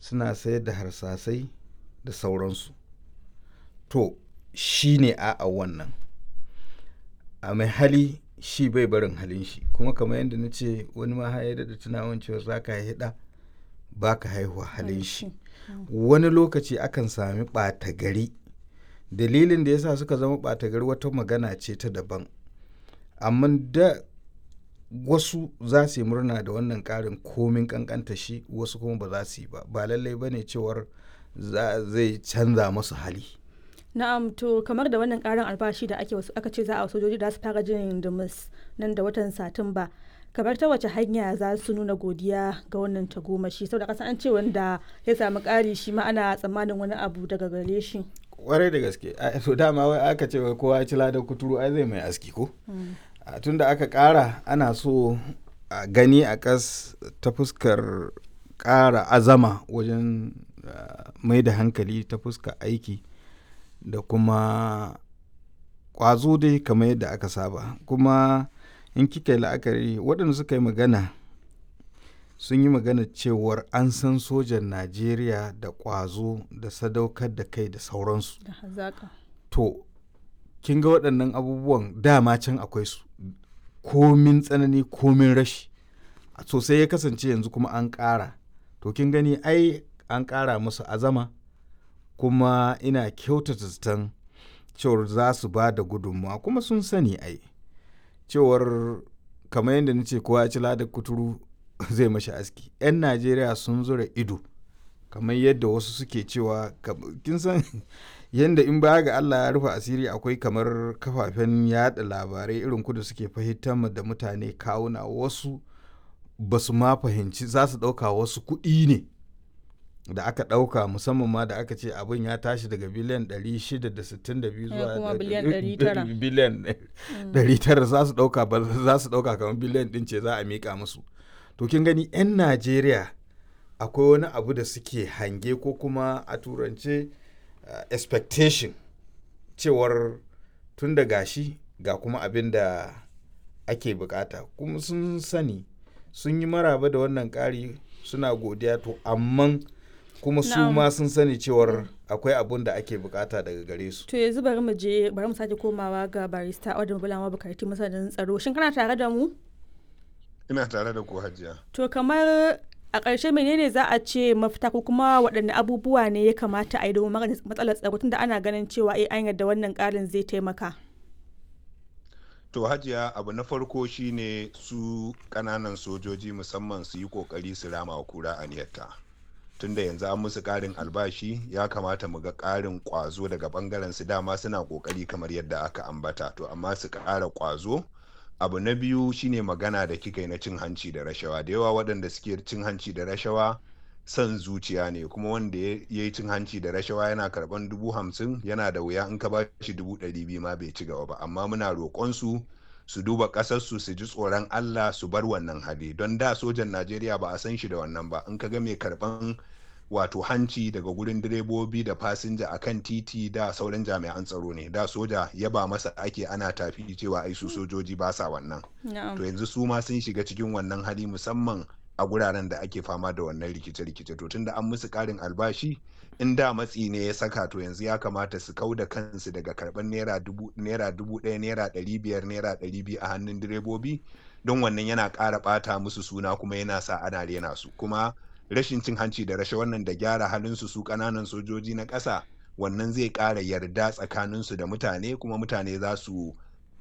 suna sayar da harsasai da sauransu to shi ne a wannan a mai hali shi bai barin halin shi kuma kamar yadda na ce wani ma ya da tunawan cewa za ka haihuwa ba ka haihuwa halin shi wani lokaci akan sami ɓata gari dalilin da yasa suka zama ɓata gari wata magana ce ta daban amma da wasu za su yi murna da wannan ƙarin komin ƙanƙanta shi wasu kuma ba za su yi ba ba lallai ba ne cewar zai canza masu hali na'am to kamar da wannan ƙarin albashi da ake aka ce za a sojoji da su fara jin dumus nan da watan satumba kamar ta wace hanya za su nuna godiya ga wannan tagomashi saboda kasan an ce wanda ya samu ƙari shi ma ana tsammanin wani abu daga gare shi kwarai da gaske so dama wai aka ce wai kowa ci ladan kuturu ai zai mai aski ko tun da aka ƙara ana so a gani a kas ta fuskar ƙara azama wajen mai da hankali ta fuskar aiki da kuma ƙwazo dai kamar yadda aka saba kuma in kika yi la'akari waɗanda suka yi magana sun yi magana cewar an san sojan najeriya da ƙwazo da sadaukar da kai da sauransu to kin ga waɗannan abubuwan dama can akwai su komin tsanani komin rashi sosai ya kasance yanzu kuma an ƙara to kin gani ai an ƙara musu azama kuma ina kyautata zaton cewar za su ba da gudunmawa kuma sun sani ai cewar kamar yadda na ce kowa ci ladar kuturu zai mashi aski 'yan najeriya sun zura ido kamar yadda wasu suke cewa kin san yadda in baya ga allah ya rufe asiri akwai kamar kafafen yada labarai irin kudu suke fahimtar da mutane kawuna wasu ba su ma fahimci za su ɗauka wasu kuɗi ne da aka ɗauka musamman ma da aka ce abin ya tashi daga biliyan 662 zuwa biliyan 900 za su ɗauka ba za su ɗauka kamar biliyan ɗin ce za a miƙa musu to kin gani 'yan najeriya akwai wani abu da suke hange ko kuma a turance uh, expectation cewar tun da gashi ga kuma abin da ake bukata kuma sun sani sun yi maraba da wannan ƙari suna godiya to amma kuma su ma sun sani cewar akwai abun da ake bukata daga gare su. To yanzu bari mu je bari mu sake komawa ga barista Audu Bulama Bukarti masanin tsaro. Shin kana tare da mu? Ina tare da ku Hajiya. To kamar a ƙarshe menene za a ce mafita ko kuma waɗanne abubuwa ne ya kamata a yi domin magance matsalar tsaro tunda ana ganin cewa eh an yadda wannan ƙarin zai taimaka. To hajiya abu na farko shine su ƙananan sojoji musamman su yi ƙoƙari su rama wa kura aniyarta. tunda yanzu an musu ƙarin albashi ya kamata mu ga ƙarin ƙwazo daga ɓangaren su dama suna ƙoƙari kamar yadda aka ambata to amma su ƙara ƙwazo abu na biyu shine magana da kika yi na cin hanci da rashawa da yawa waɗanda suke cin hanci da rashawa son zuciya ne kuma wanda ya yi cin hanci da rashawa yana karɓan dubu hamsin yana da wuya in ka ba shi dubu ɗari biyu ma bai ci gaba ba amma muna roƙon su su duba ƙasarsu su ji tsoron Allah su bar wannan hali don da sojan Najeriya ba a san shi da wannan ba in ka ga mai karɓan wato hanci daga gurin direbobi da fasinja a kan titi da sauran jami'an tsaro ne da soja yaba masa ake ana tafi cewa ai su sojoji ba sa wannan to yanzu su ma sun shiga cikin wannan hali musamman a guraren da ake fama da wannan rikice-rikice to tunda an musu karin albashi in da matsi ne ya saka to yanzu ya kamata su kau da kansu daga karban naira dubu naira dubu ɗaya naira ɗari biyar naira ɗari biyu a hannun direbobi don wannan yana ƙara ɓata musu suna kuma yana sa ana rena su kuma rashin cin hanci da rashe wannan da gyara halinsu su ƙananan sojoji na ƙasa wannan zai ƙara yarda tsakaninsu da mutane kuma mutane za su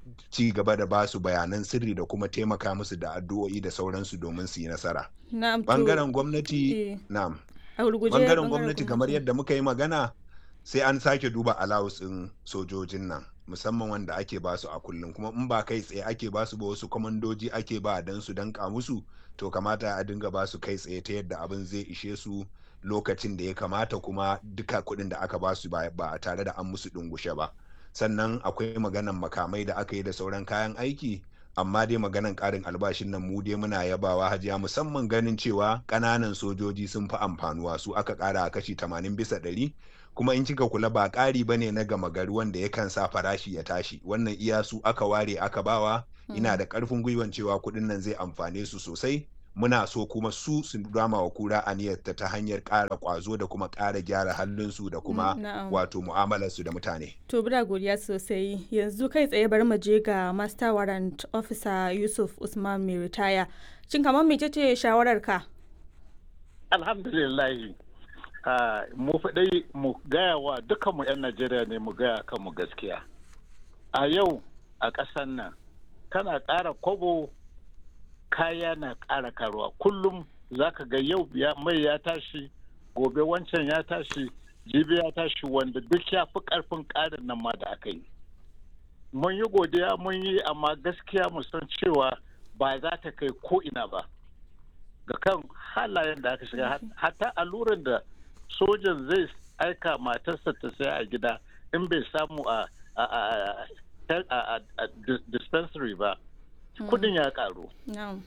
ci gaba da basu bayanan sirri da kuma taimaka musu da addu'o'i da sauransu domin su yi nasara. Bangaren gwamnati, na'am. Bangaren gwamnati kamar yadda muka yi magana sai an sake duba alawus ɗin sojojin nan musamman wanda ake basu a kullum kuma in ba kai tsaye ake basu ba wasu kwamandoji ake ba don su danka musu to kamata a dinga basu kai tsaye ta yadda abin zai ishe su lokacin da ya kamata kuma duka kuɗin da aka basu ba tare da an musu dungushe ba. sannan akwai maganan makamai da aka yi da sauran kayan aiki amma dai maganan karin albashin nan mu dai muna yabawa hajiya musamman ganin cewa ƙananan sojoji sun fi amfanuwa su aka ƙara a kashi 80 bisa ɗari kuma in kika kula ba ƙari bane na gama gari wanda yakan sa farashi ya tashi wannan iya su aka ware aka bawa ina da ƙarfin gwiwan cewa kuɗin nan zai amfane su sosai muna so kuma su su dama wa kura aniyarta ta hanyar ƙara ƙwazo da kuma ƙara gyara halinsu da kuma na'am. wato mu'amalarsu da mutane. To bura godiya sosai yanzu kai tsaye bari mu je ga Master Warrant Officer Yusuf Usman mai ritaya. Shin kamar mecece shawarar ka? alhamdulillahi ah, mu faɗai mu gaya wa dukkanmu 'yan najeriya ne mu gaya kanmu gaskiya a yau a ƙasar nan kana ƙara kwabo kaya na ƙara karuwa kullum za ka ga yau ya- mai ya tashi gobe wancan ya tashi jibi ya tashi wanda duk ya fi ƙarfin ƙarin nan ma da aka yi mun yi godiya mun yi amma gaskiya mu san cewa ba za ta kai ko ina ba ga kan halayen da aka shiga hat- hatta alluran da sojan zai aika matarsa ta saya a gida in bai samu a a- a- a- a- a dis- dispensary ba kudin ya karu Na'am.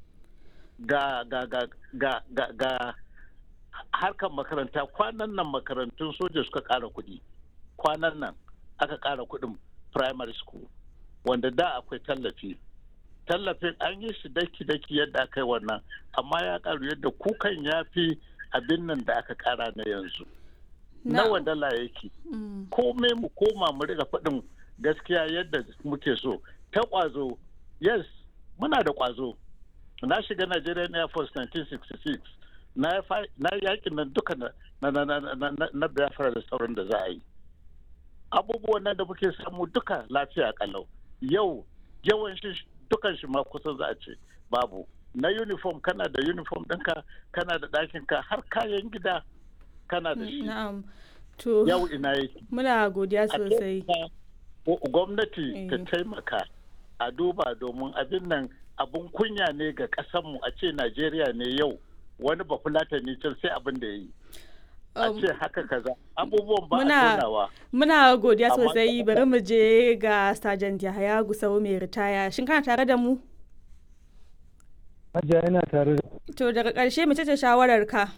ga ga ga ga ga ga harkar makaranta kwanan nan makarantun soja suka kara kudi kwanan nan aka kara kudin primary school wanda da akwai tallafi tallafin an yi shi daki-daki yadda aka yi wannan amma ya karu yadda kukan ya fi abin nan da aka kara na yanzu nawa dala yake Mm. komai mu koma mu riga faɗin gaskiya yadda muke so ta ƙwazo yes muna da ƙwazo na shiga Nigerian Air Force 1966 na yi fa- na yi yakin nan duka na na na na na- na- na Biafra da sauran da za a yi abubuwan nan da muke samu duka lafiya kalau yau yawan shi dukan shi ma kusan za a ce babu na uniform kana da uniform ɗinka kana da ɗakinka har kayan gida kana da shi Na'am. To yau ina yake muna godiya a sosai. taimaka- ko- gwamnati ta Eh. taimaka a duba domin abin nan abin kunya ne ga ƙasanmu a ce najeriya ne yau wani bafulatani can sai abin da ya yi a Um, ce haka kaza abubuwan ba a muna- tonawa Muna godiya Amma sosai kuma- bari mu je ga Sergeant Yahaya Gusau mai ritaya. Shin kana tare da mu? Hajiya yana tare da To daga ƙarshe mecece shawarar ka?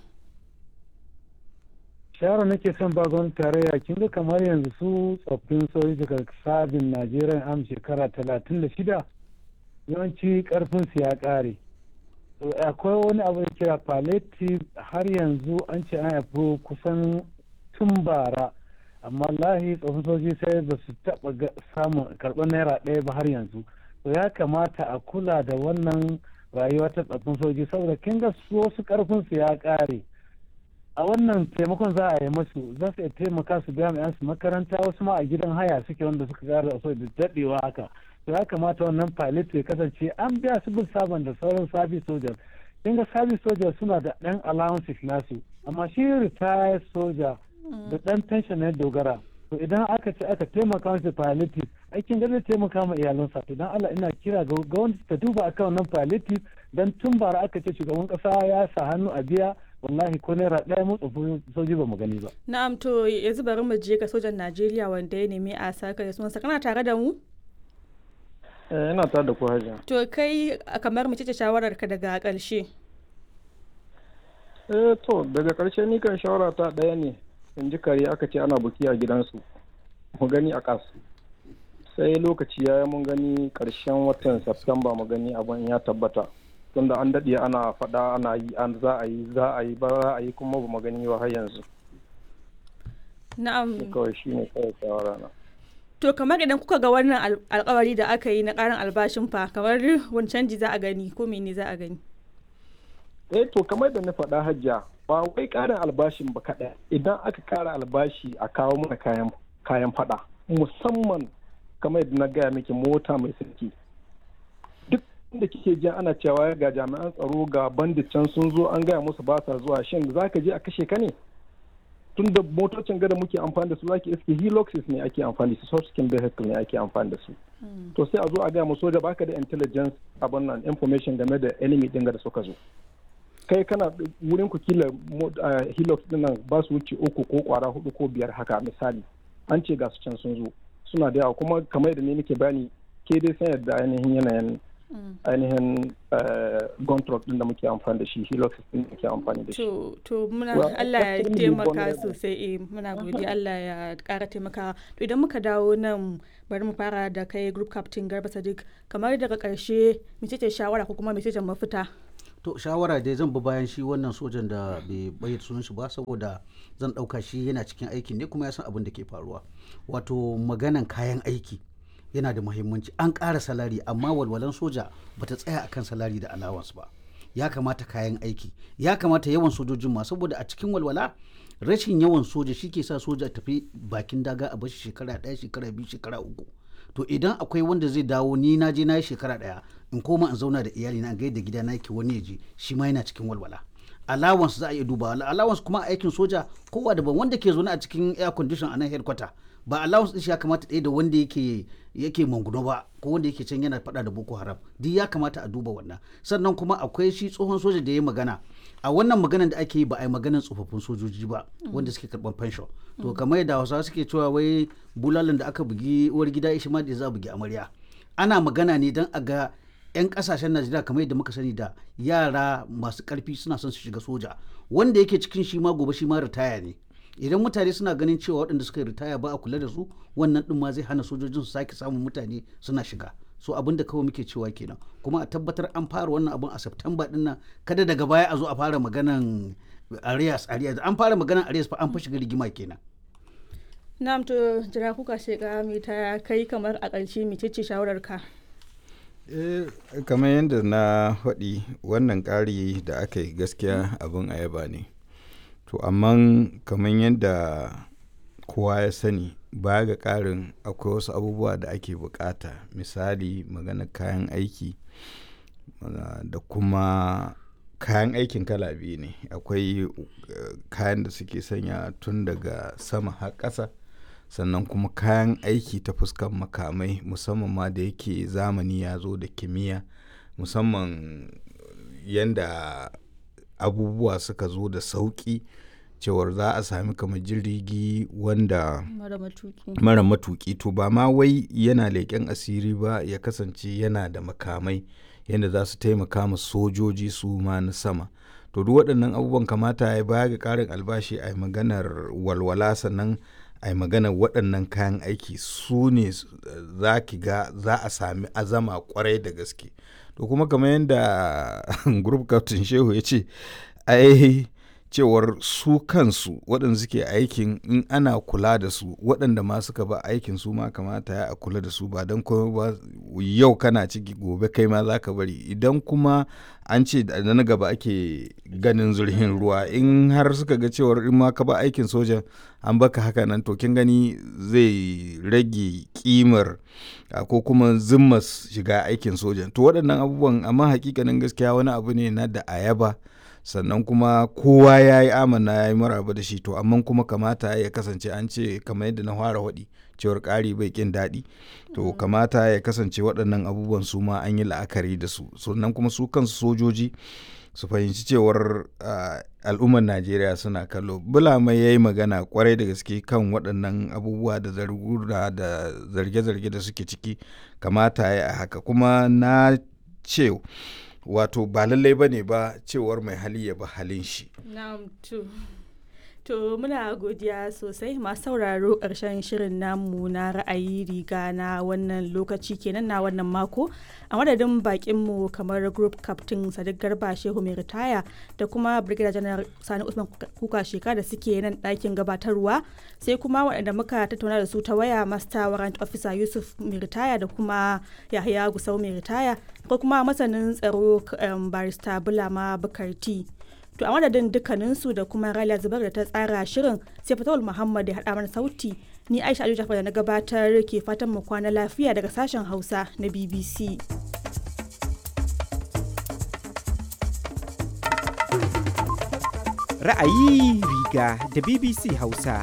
shawara nake son ba gwamnati tarayya kin ga kamar yanzu su tsoffin sojoji daga sabin Najeriya am shekara talatin da shida yawanci karfin su ya kare. To, akwai wani abu da kira palliative har yanzu an ce an haifi kusan tun bara amma lahi tsoffin sojoji sai ba su taɓa ga- samun karɓar naira ɗaya ba har yanzu. To ya kamata a kula da wannan rayuwa ta tsoffin sojoji saboda kin ga su wasu karfin su ya kare. a wannan taimakon za a yi masu za su iya taimaka su biya mai su makaranta wasu ma a gidan haya suke wanda suka gara so da daɗewa haka to ya kamata wannan pilot ya kasance an biya su bin sabon da sauran service soldiers kin ga service soldiers suna da ɗan allowances nasu amma shi retired soldier da ɗan pension na dogara to idan aka ce aka taimaka masa palliative aikin zai taimaka ma iyalansa to dan Allah ina kira ga gwamnati ta duba akan wannan palliative dan tun bara aka ce shugaban kasa ya sa hannu a biya wallahi ko naira ɗaya mu tsofin soji ba mu gani ba Na'am to yanzu bari mu je ga sojan Najeriya wanda ya nemi a saka da sunansa. Kana tare da mu? Eh, ina tare da ku hajiya. To kai a kamar mecece shawarar ka daga ƙarshe? Eh, to, daga ƙarshe ni kan shawara ta ɗaya ne, in ji kare aka ce ana buki a gidansu, mu gani a ƙas. Sai lokaci ya yi mun gani ƙarshen watan Septemba mu gani abin ya tabbata. Tunda an daɗe ana faɗa ana yi, an za a yi, za a yi, ba za a yi kuma ba mu gani ba har yanzu. Ni Na'am. kawai shi ne kawai shawara na. To kamar idan kuka ga wannan al- alkawari da aka yi na ƙarin albashin fa kamar wani canji za a gani ko mene za a gani? eh to kamar da na faɗa hajja ba wai ƙarin albashin ba kaɗai idan aka ƙara albashi a kawo mana kayan kayan faɗa musamman kamar yadda na gaya miki mota mai sarki duk da kike jin ana cewa ga jami'an tsaro ga bandit can sun zo an gaya musu ba sa zuwa shin za ka je a kashe ka ne tun da motocin gada muke amfani da su zaki iske heloxes ne ake amfani da su soft skin vehicle ne ake amfani da su to sai a zo a gaya mu soja baka da intelligence abin nan information game da enemy din da suka zo kai kana wurin ku kila mo- ah, hilux din nan ba su wuce uku ko kwara hudu ko biyar haka misali an ce ga su can sun zo suna da yawa kuma kamar da ne nake bayani ke dai san yadda ainihin yanayin ainihin gun truck din da muke amfani da shi hilux din da muke amfani da shi To to muna Well, Allah ya extremely taimaka vulnerable. sosai eh muna godiya Allah ya ƙara taimaka. To idan muka dawo nan bari mu fara da kai group captain Garba Sadiq kamar daga ƙarshe mecece shawara ko kuma mecece mafita? to shawara dai zan bi bayan shi wannan sojan da bai bayyana sunan shi ba saboda zan ɗauka shi yana cikin aikin ne kuma ya san abin da ke faruwa wato maganan kayan aiki yana da muhimmanci an ƙara salari amma walwalan soja bata tsaya akan salari da allowance ba ya kamata kayan aiki ya kamata yawan sojojin ma saboda a cikin walwala rashin yawan soja shi ke sa soja tafi bakin daga a bashi shekara ɗaya shekara biyu shekara uku to idan akwai wanda zai dawo ni na je na yi shekara ɗaya in koma in zauna da iyali na gaida gida na yake wani ya je shi ma yana cikin walwala allowance za a iya dubawa allowance kuma aikin soja kowa daban wanda ke zaune a cikin air condition a nan headquarter ba allowance din shi ya kamata ɗaya da wanda yake yake manguno ba ko wanda yake can yana faɗa da boko haram duk ya kamata a duba wannan sannan kuma akwai shi tsohon soja da ya magana a wannan maganan da ake yi ba a yi maganan tsofaffin sojoji ba wanda suke karɓar pension to kamar yadda hausawa suke cewa wai bulalan da aka bugi uwar gida ishi ma da za a bugi amarya ana magana ne don a ga 'yan kasashen najeriya kamar yadda muka sani da yara masu karfi suna son su shiga soja wanda yake cikin shi ma gobe shi ma ritaya ne idan mutane suna ganin cewa waɗanda suka ritaya ba a kula da su wannan ɗin ma zai hana sojojin su sake samun mutane suna shiga so abin da kawai muke cewa kenan kuma a tabbatar an fara wannan abin a september ɗin nan kada daga baya a zo a fara maganan arias arias an fara maganan arias fa an fa shiga rigima kenan na'am to jira kuka sheka mai ta kai kamar a ƙarshe mecece shawarar ka kamar yadda na faɗi wannan ƙari da aka yi gaskiya abin ayaba ne to amma kamar yadda kowa ya sani baya ga ƙarin akwai wasu abubuwa da ake bukata misali magana kayan aiki da kuma kayan aikin kala biyu ne akwai kayan da suke sanya tun daga sama har ƙasa sannan kuma kayan aiki ta fuskan makamai musamman ma da yake zamani ya zo da kimiyya musamman yadda abubuwa suka zo da sauƙi cewar za a sami kamar jirgi wanda mara matuki to ba ma wai yana leƙen asiri ba ya kasance yana da makamai yadda za su taimaka ma sojoji su ma na sama to duk waɗannan abubuwan kamata ya baya ga ƙarin albashi a maganar walwala sannan a maganar waɗannan kayan aiki su ne za ki ga za a sami azama kwarai da gaske to kuma kamar yadda group captain shehu ya ce ai cewar su kansu waɗanda suke aikin in ana kula da su waɗanda ma suka ba aikin su ma kamata ya a kula da su ba don kuma ba yau kana ciki gobe kai ma za ka bari idan kuma an ce da na gaba ake ganin zurhin ruwa in har suka ga cewar in ma ka ba aikin sojan an baka haka nan to kin gani zai rage kimar ko kuma zimmas shiga aikin sojan to waɗannan abubuwan amma hakikanin gaskiya wani abu ne na da ayaba sannan kuma kowa ya yi amana ya yi maraba da shi to amma kuma kamata ya kasance an ce kamar yadda na fara waɗi cewar ƙari bai ƙin daɗi to kamata ya kasance waɗannan abubuwan su ma an yi la'akari da su sannan kuma su kansu sojoji su fahimci cewar al'ummar najeriya suna kallo bulama ya yi magana kwarai da gaske kan waɗannan abubuwa da zargura da zarge-zarge da suke ciki kamata ya haka kuma na ce wato ba lallai ba ne ba cewar mai hali ya ba halin shi. To muna godiya sosai masu sauraro ƙarshen shirin namu na ra'ayi riga na wannan lokaci kenan na wannan mako a madadin bakinmu kamar group captain sadiq garba shehu mai ritaya da kuma brigadier general sani usman kuka sheka da suke nan ɗakin gabatarwa sai kuma waɗanda muka tattauna da su ta waya master warrant officer yusuf mai ritaya da kuma yahaya gusau mai ritaya ko kuma masanin tsaro barista bulama bukarti to a madadin dukkaninsu da kuma Raliya Zubar da ta tsara shirin sai Fatawul Muhammad ya haɗa mana sauti ni Aisha Aliyu Jafar da na gabatar ke fatan mu kwana lafiya daga sashen Hausa na BBC. Ra'ayi riga da BBC Hausa.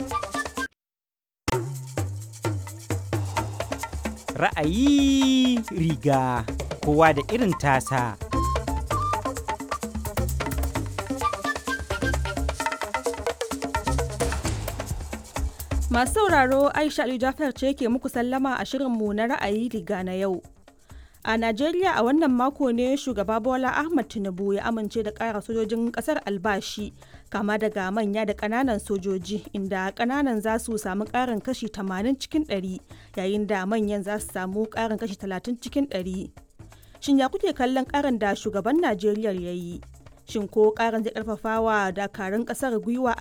Ra'ayi riga kowa da irin tasa. Masu sauraro Aisha Aliyu Jafar ce ke muku sallama a shirinmu na ra'ayi riga na yau. A Najeriya a wannan mako ne shugaba Bola Ahmad Tinubu ya amince da ƙara sojojin ƙasar albashi kama daga manya da ƙananan sojoji inda ƙananan za su samu ƙarin kashi 80 cikin 100 yayin da manyan za su samu ƙarin kashi 30 cikin 100. Shin ya kuke kallon karin da shugaban Najeriya ya yi? Shin ko karin zai karfafa wa dakarun kasar gwiwa